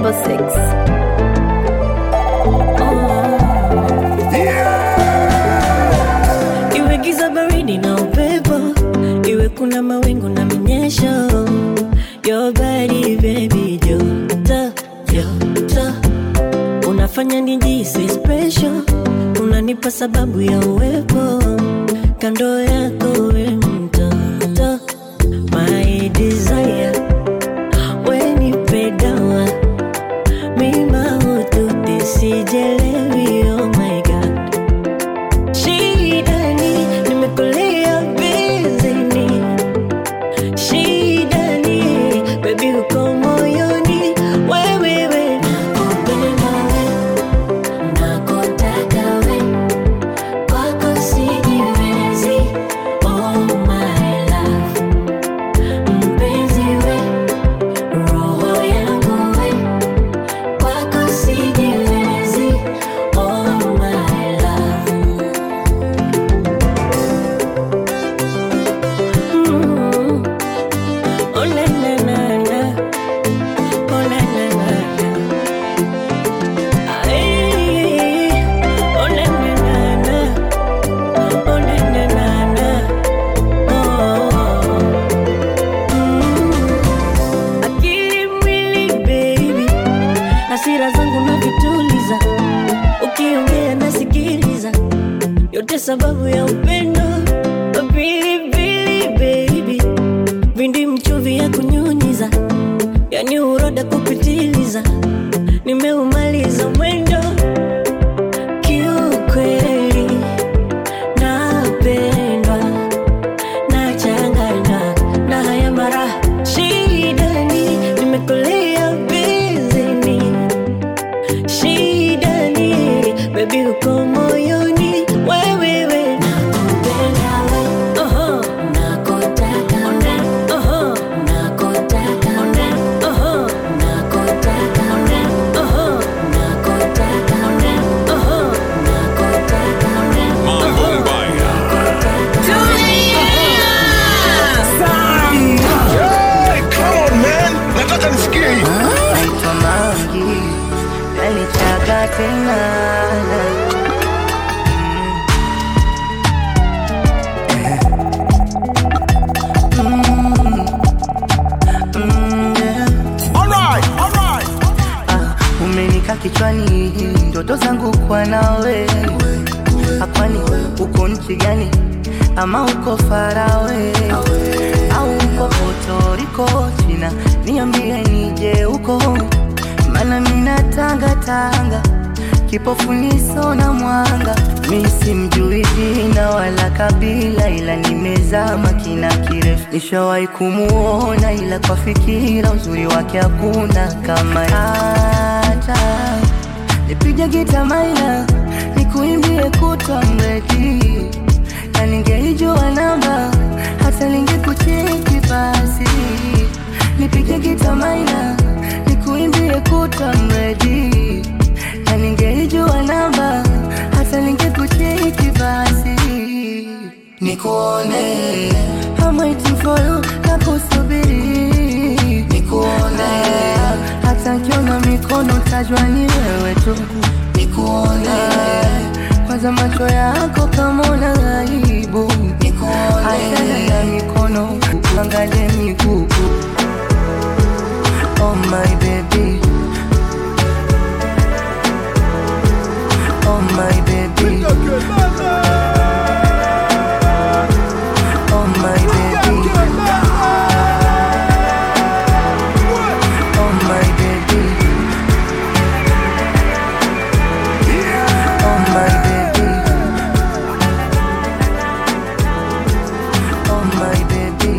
double six. iwe giza baridi na upepo iwe kuna mawingu na minyesho your body baby joto joto unafanya nijisi special unanipa sababu ya uwepo kando yako we mtoto my desire wenipedawa mima ututi sijelewi oh my god shidani nimekulia bizini shidani bebi uko moyoni wewewe nakupenda we nakutaka we kwako sijiwezi oh my love mpenzi we roho yangu we kwako sijiwezi oh my love Mm. Oh, na, na, na, na. Oh, na, na, na, na. Ay. Oh, na, na, na, na. Oh, na, na, na, na. Oh. Mm. Akili mwili baby hasira zangu na vituliza ukiongea nasikiliza yote sababu ya upendo pilipili baby vindi mchuvi ya kunyunyiza yani uroda kupitiliza nimeumaliza mwendo kiukweli napendwa nachanganywa na haya mara shidani nimekulia bizini shidani bebi uko moyoni wewewe nakupenda we Oho. nakutaka we Oho. nakutaka we Oho. nakutaka we Oho. nakutaka we Oho. nakutaka we Mambo mbaya. Hey, come on man, nataka nisikie hii. naitwa Mangi, nalichaga tena Mm, yeah. Alright, alright. Ah, umenika kichwani ndoto zangu kwa nawe akwani uko nchi gani ama uko farawe au uko potoriko china niambie nije huko mana mina tanga tanga kipofu niso na mwanga mi simjui jina wala kabila ila nimezama kina kirefu nishawahi kumuona ila kwa fikira uzuri wake hakuna kama hata nipige gita maina nikuimbie kutwa mredi na ningeijua namba hata ningekucheki basi nipige gita maina nikuimbie kutwa mredi na ningeijua namba hata ningekucheki basi nikuone I'm waiting for you na kusubiri nikuone hata nkiona mikono tajwa ni wewe tu nikuone kwanza macho yako kama una aibu nikuone achana na mikono angalie miguu oh my baby oh my baby oh my baby oh my baby oh my baby oh my baby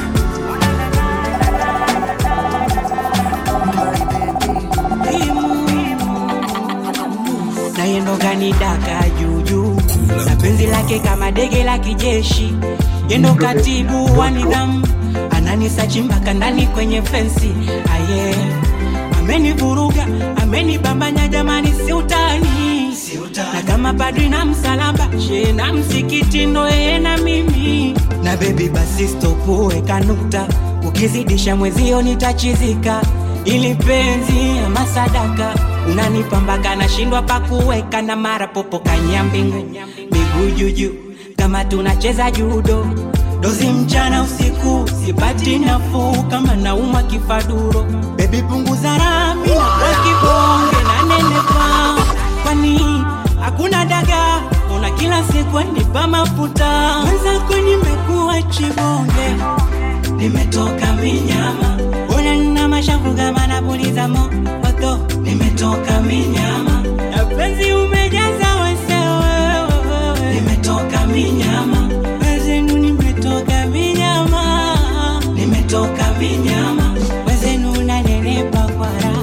oh my baby naye ndo kanidaka juujuu na penzi lake kama dege la kijeshi yendo katibu wa nidhamu ananisachi mpaka ndani kwenye fensi aye amenivuruga amenibambanya jamani si utani na kama padri na msalaba she na msikiti ndo yeye na mimi na bebi basi stopu weka nukta ukizidisha mwezio nitachizika ili penzi ama sadaka unanipa mpaka nashindwa pakuweka na mara popo kanya mbingu miguu juju kama tunacheza judo dozi mchana usiku sipati nafuu kama nauma kifaduro bebi punguza rami na kwa kibonge na nenepa kwani hakuna daga una kila siku nipa mafuta mwenzako nimekuwa chibonge nimetoka minyama una nina mashavu kama napuliza moto nimetoka minyama na penzi umejaza wesewewe nimetoka minyama wezenu nimetoka minyama nimetoka minyama wezenu nanenepa kwa raha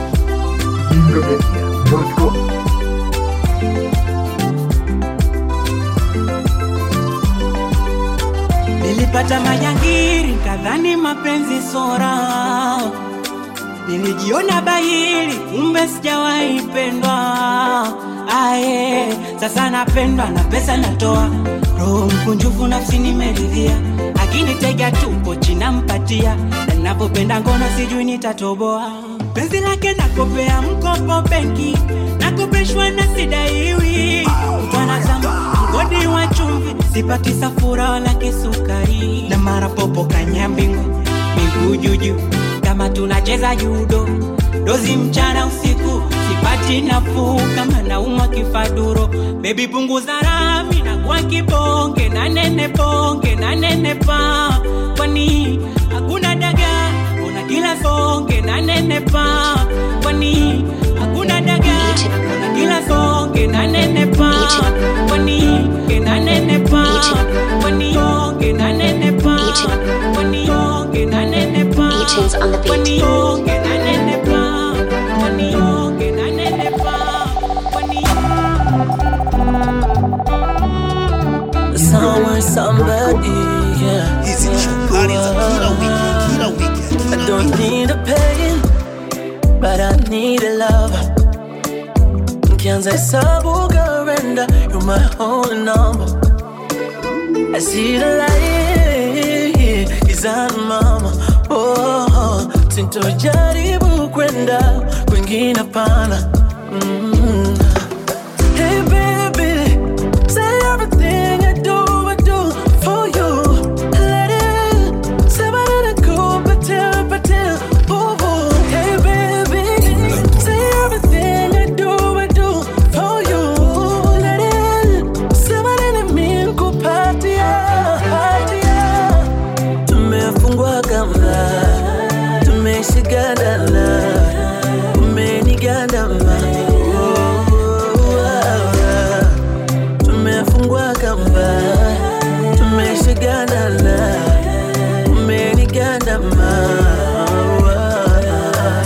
Nilipata majangiri kadhani mapenzi sora, nilijiona bahili kumbe sijawahi pendwa. Aye, sasa napendwa na pesa natoa, roho mkunjufu nafsi nimeridhia, akinitega tupo chinampatia, na ninavyopenda ngono sijui nitatoboa. Penzi lake nakopea mkopo benki, nakopeshwa na sidaiwi, mtwanazama mgodi wa chumvi, sipati safura wala kisukari, na mara popo kanya mbingu, miguu juju kama tunacheza judo, dozi mchana usiku, sipati nafuu kama naumwa kifaduro. Bebi punguza rami na kwa kibonge na nene bonge na nene pa, kwani hakuna daga una kila songe na nene pa, kwani hakuna daga una kila songe na nene pa, kwani ke na nene pa, kwani songe na nene pa, kwani songe na nene pa, Beatings on the beat. kwani songe na nene pa, kwani songe na nene pa, kwani Somewhere, somebody, yeah. Hizi ni shukrani za kila wiki, kila weekend, I kila don't weekend. need a pain, but I need a love. Nkianza hesabu garenda, you're my only number. I see the light, gizani mama. Oh, sintojaribu kwenda kwingine pana. Mm. Hey baby, say everything I do, I do for you. Let it, say what it go, pretend, pretend. Ooh, ooh. Hey baby, say everything I do, I do for you. Let it, say what it mean, go party, party. Tumefungwa kamba, tumeshikana, umenigandama. Oh, oh, ah. Tumefungwa kamba, tumeshikana, umenigandama. Oh, ah.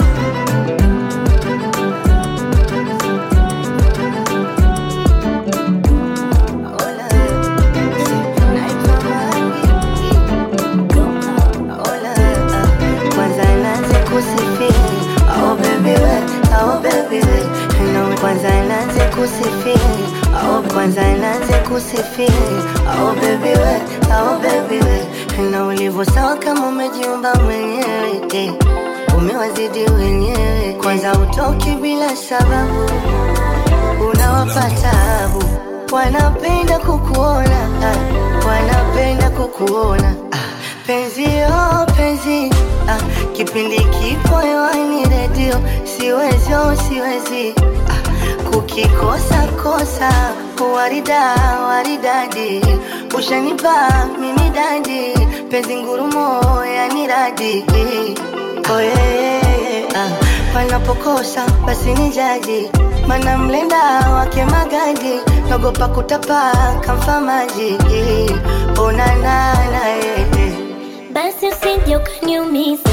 Kwanza naanze kusifiri oh baby we oh baby we no kwanza naanze kusifiri oh kwanza naanze kusifiri oh baby we oh baby we na ulivyo sawa kama umejiumba mwenyewe eh. umewazidi wenyewe kwanza utoki bila sababu unawapa tabu, wanapenda kukuona, ah, wanapenda kukuona ah, penzi oh, penzi ah, kipindi kipo hewani redio, siwezi oh, siwezi ah, kukikosa kosa warida waridadi, ushanipa mimi dadi, penzi ngurumo yani radi oh, yeah, yeah, yeah, ah, panapokosa basi ni jaji mana mlenda wake magadi nagopa kutapa kamfa maji onanana eh. basi usije ukaniumiza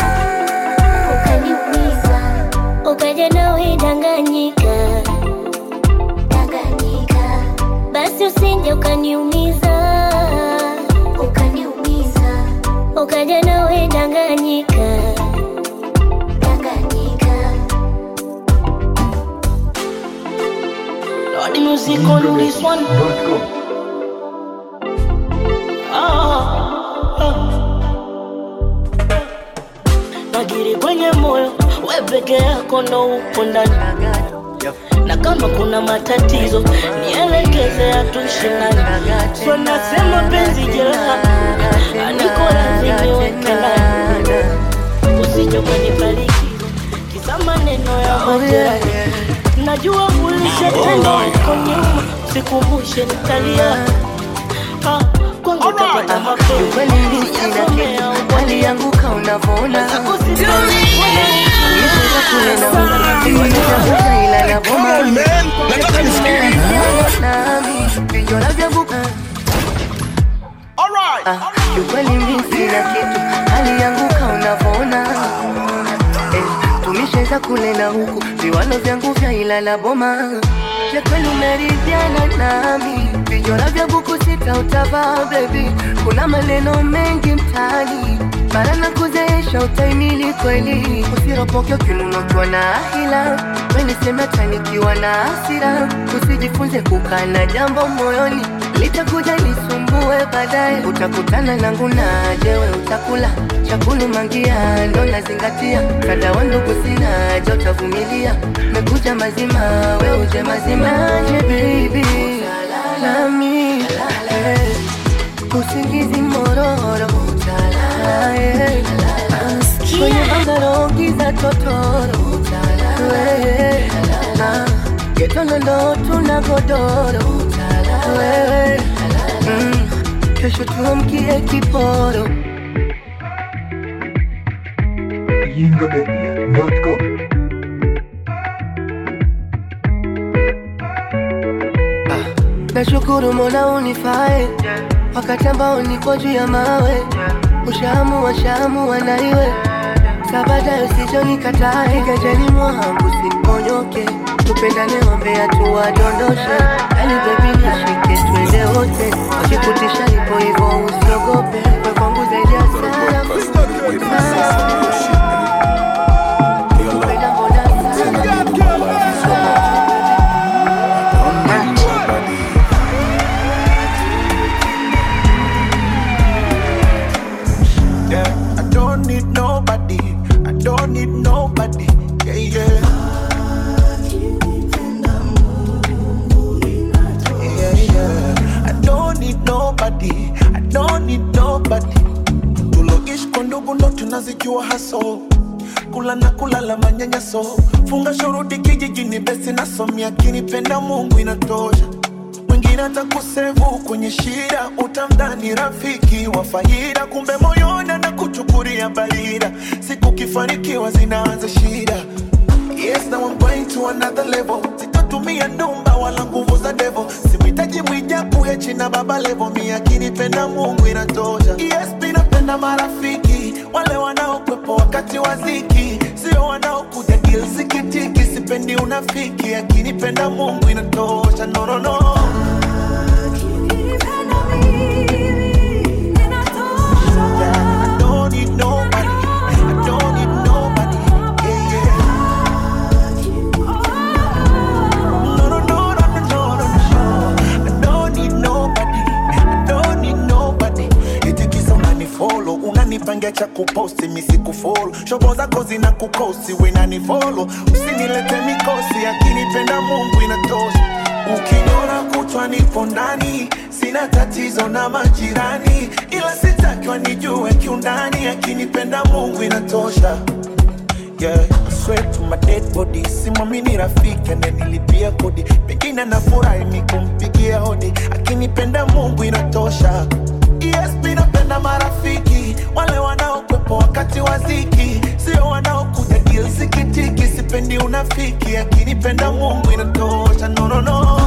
ukaniumiza ukaja nawe danganyika danganyika basi usije ukaniumiza ukaniumiza ukaja nawe danganyika danganyika Lord, the music on this one. Ah, ah. nagiri kwenye moyo, we peke yako ndo upo ndani na kama kuna matatizo nielekeze, hatushindani. So nasema penzi jeraha, aniko radhi niweke ndani, usije ukanibariki kisa maneno ya majirani. Najua ulishatenda huko nyuma, sikumbushe nitalia. Ah, kwangu utapata mapenzi, Kweli mimi sina sijasomea kitu, alianguka unavyoona Nilicheza kule na wewe, nilitafuta ila na Come boma on, man. Nataka nisikie. nami vijora vyangu All right. Ah, kiukweli mimi sina kitu, alianguka unavyoona eh, tumesheza kule na huku viwalo vyangu vya ila na boma ya kweli umeridhiana nami vijora vya buku sita utavaa bebi kuna maneno mengi mtaani mara na kuzeesha utaimili kweli usiropoke ukinunotwa na hila weniseme hata nikiwa na hasira usijifunze kukaa na jambo moyoni litakuja lisumbue baadaye utakutana nangu na jewe utakula chakulu mangia ndo nazingatia kada wa ndugu sina je utavumilia mekuja mazima we uje mazima je baby nami eh, usingizi mororo utalala eh, kwenye bangaro giza totoro wewe na getono ndo tuna godoro wewe mm, kesho tuamkie kiporo Nashukuru Mola unifae wakati ambao niko juu ya mawe, ushaamua shaamua na iwe sabada usichonikatae, gajani mwangu siponyoke, tupendane wambea tuwadondoshe, yani bebi nishike twende wote, wakikutisha ipo hivyo usiogope, we kwangu zaidi ya sarafu. Kupenda mbona sana. Yeah, I don't need nobody. I don't need nobody. Yeah, yeah. Yeah, yeah. I don't need nobody. I don't need nobody. Tuloishi kwa ndugu ndo tunazijua haso kula na kulala manyanyaso funga shuruti kijijini besi nasomia kinipenda mungu inatosha mwingine atakusevu kwenye shida utamdhani rafiki wa faida kumbe moyoni na kuchukulia barida siku kifanikiwa zinaanza shida Yes, now I'm going to another level. Sitatumia ndumba wala nguvu za devil. Simhitaji mwijaku hechi na baba level. Mi akinipenda Mungu inatosha. Yes, mi napenda marafiki wale wanaokwepo wakati wa ziki, sio wanaokuja deal zikitiki. Sipendi unafiki, akinipenda Mungu inatosha. No, no, no. I don't need nobody. I don't need nobody. Yeah, yeah. No, no, no, no, no, no, no, no. I don't need nobody. I don't need nobody. Eti kisa unanifollow, unanipangia cha kuposti mi sikufollow. Shobo zako zina kukosi, we nanifollow. Usinilete mikosi, akinipenda Mungu inatosha. Ukiniona kutwa nipo ndani, sina tatizo na majirani, ila sitaki wanijue kiundani, akinipenda Mungu inatosha. Yeah, I swear to my dead body, simamini rafiki ananilipia kodi, pengine nafurahi mi kumpigia hodi, akinipenda Mungu inatosha. Yes, mi napenda marafiki wale wanaokwepo wakati wa ziki, sio wanaokuja deal zikitiki. Sipendi unafiki, akinipenda Mungu inatosha. No, no, no.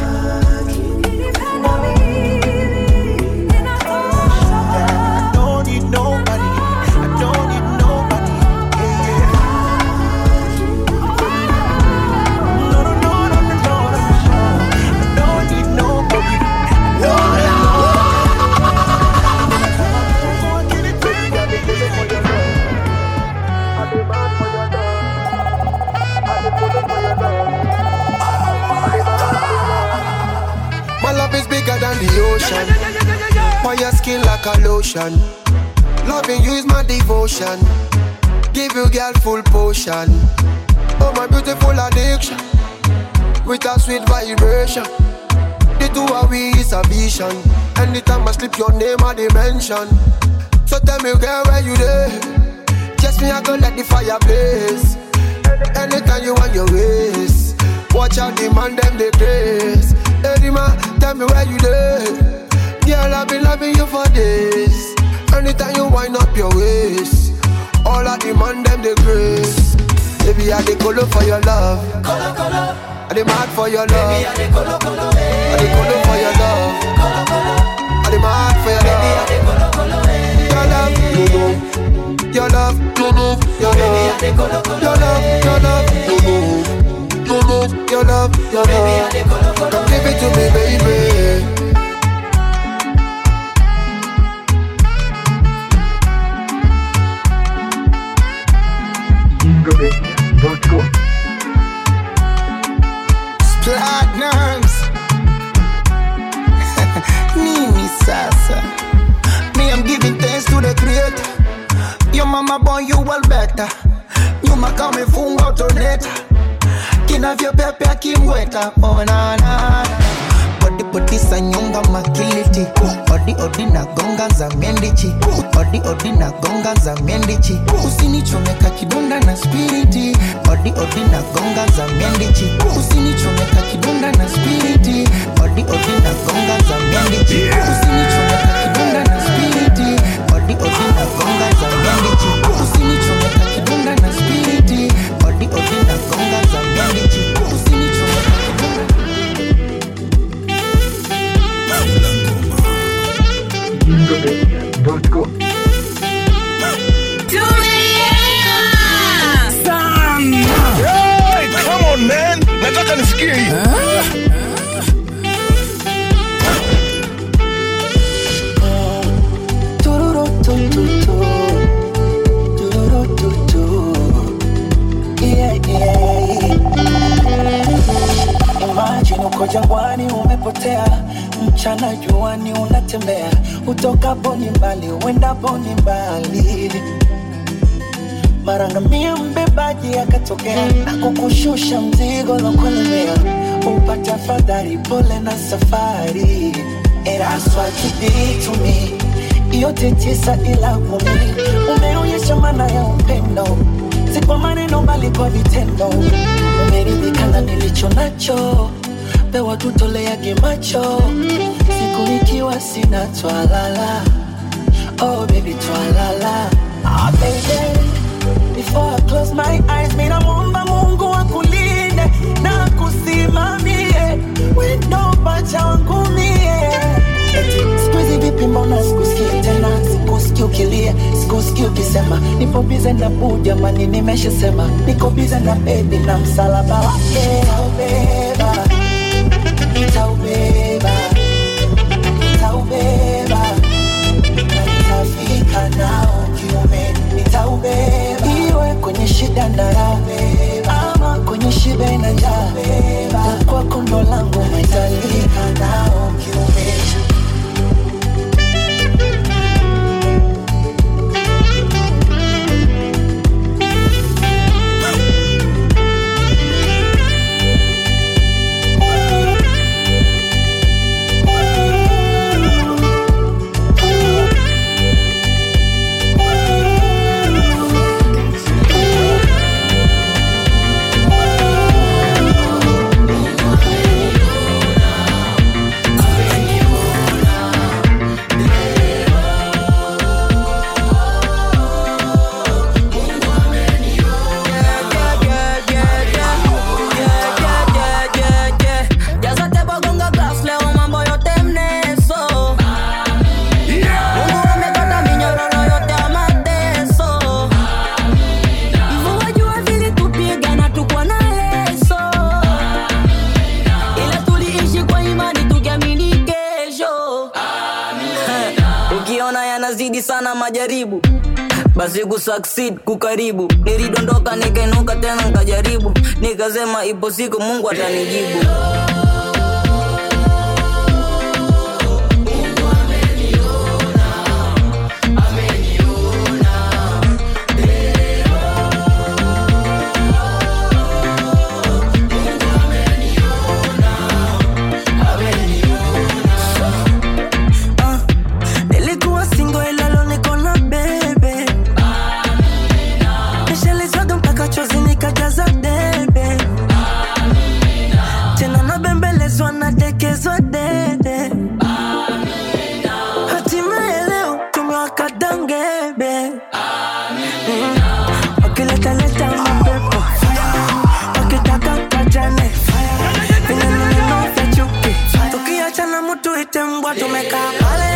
I don't need nobody. I don't need nobody. Yeah, yeah. No, no, no, no, no, no, no, no. I don't need nobody. I don't need My love is bigger than the ocean. On your skin like a lotion. Loving you is my devotion. Give you girl full potion. Oh my beautiful addiction. With a sweet vibration. The two of we is a vision. Anytime I slip your name I dimension. So tell me girl where you there? Just me I go let the fire blaze. Anytime you want your ways. Watch out the man them they grace. Hey man, tell me where you there? Girl I've been loving you for days. Anytime you wind up your waist. All of the man them they grace. Baby I the color for your love. Color color. I the mad for your love. Baby I the color color. I the color for your love. Color color. I the mad for your love. Baby I the color color. Your love, you know. Your love, you know. Your love, your love, your love, you know. You know. Your love, your love. Come give it to me, baby. platinums nini sasa me i'm giving thanks to the creator your mama born you well better nyuma kama umefunga utoneta kinavyopepea kimweta onana bodi bodi sa nyonga makiliti odi odi na gonga za mendichi odi odi na gonga za mendichi usinichomeka kidonda na spiriti odi odi na gonga za mendichi usinichomeka kidonda na spiriti odi odi na gonga za mendichi usinichomeka kidonda na spiriti odi odi na gonga za mendichi usinichomeka kidonda na spiriti odi odi na gonga za mendichi usinichomeka kidonda Hey, come on man, nataka nisikie hii. Tururutututu. Tururututu. Yeah, yeah. Imagine uko jangwani umepotea, mchana juani unatembea, utokapo ni mbali, uendapo ni mbali. Mara ngamia mbebaji akatokea na kukushusha mzigo lokulemea, upate afadhali, pole na safari. And that's what you did to me yote tisa ila kumi umeonyesha maana ya upendo si kwa maneno bali kwa vitendo umeridhika na nilicho nacho pewa tutoleage macho siku ikiwa sina twalala oh baby twalala ah, baby Before I close my eyes, mina muomba Mungu akulinde na kusimamie wendo pacha wangu mie. Eti siku hizi vipi, mbona sikusikii tena, sikusikii ukilia, sikusikii ukisema nipo bize na buu, jamani, nimeshasema niko bize na bebi na msalaba wake nitaubeba, nitaubeba, nitaubeba na nitafika nao kiume, nitaubeba iwe kwenye shida na raha, ama kwenye shibe na njaa, kwa kondo langu nitalika nao kiume. ukiona yanazidi sana majaribu basi kusucceed kukaribu nilidondoka nikainuka tena nikajaribu nikasema ipo siku mungu atanijibu Mm. wakiletaleta mapepo wakitaka pachane vinanuneno vya chuki tukiachana mutu ite mbwa tumekaa pale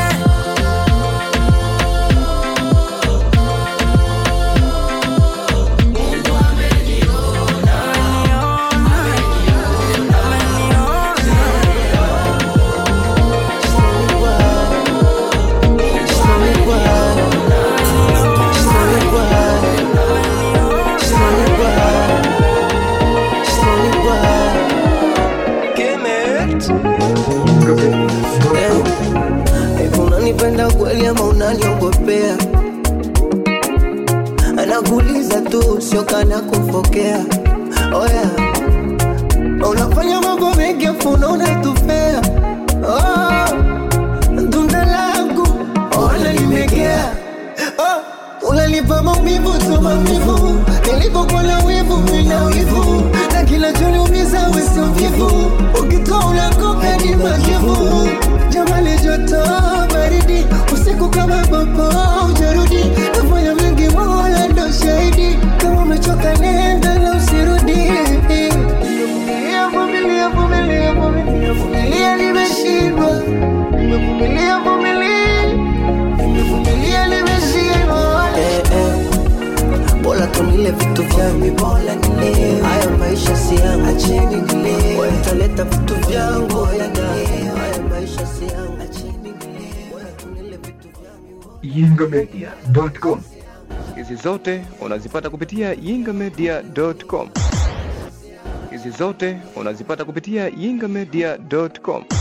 Hivi unanipenda kweli ama unaniogopea? Anakuuliza tu, sio kana kufokea. Oya, unafanya mambo mengi afu unatufea. Oh, tunda langu ona limegea. Oh, unanipa maumivu tu maumivu, nilipokuwa na wivu mina wivu, na kinachoniumiza wewe sio mvivu, ukitoa unakoka ni majivu. Jamani joto baridi, usiku kama popo ujarudi, nafanya mengi mola ndo shahidi, kama umechoka nenda na usirudi. Vumilia, vumilia, vumilia, vumilia, vumilia, nimeshindwa. Nimevumilia, vumilia, nimevumilia, nimeshindwa. Eh, eh. Bora tunile vitu vyangu, bora nile haya maisha si yangu, acheni nile wataleta vitu vyangu, bora nile haya maisha si yangu, acheni nile bora tunile vitu yingamedia.com. Hizi zote unazipata kupitia yingamedia.com. Hizi zote unazipata kupitia yingamedia.com.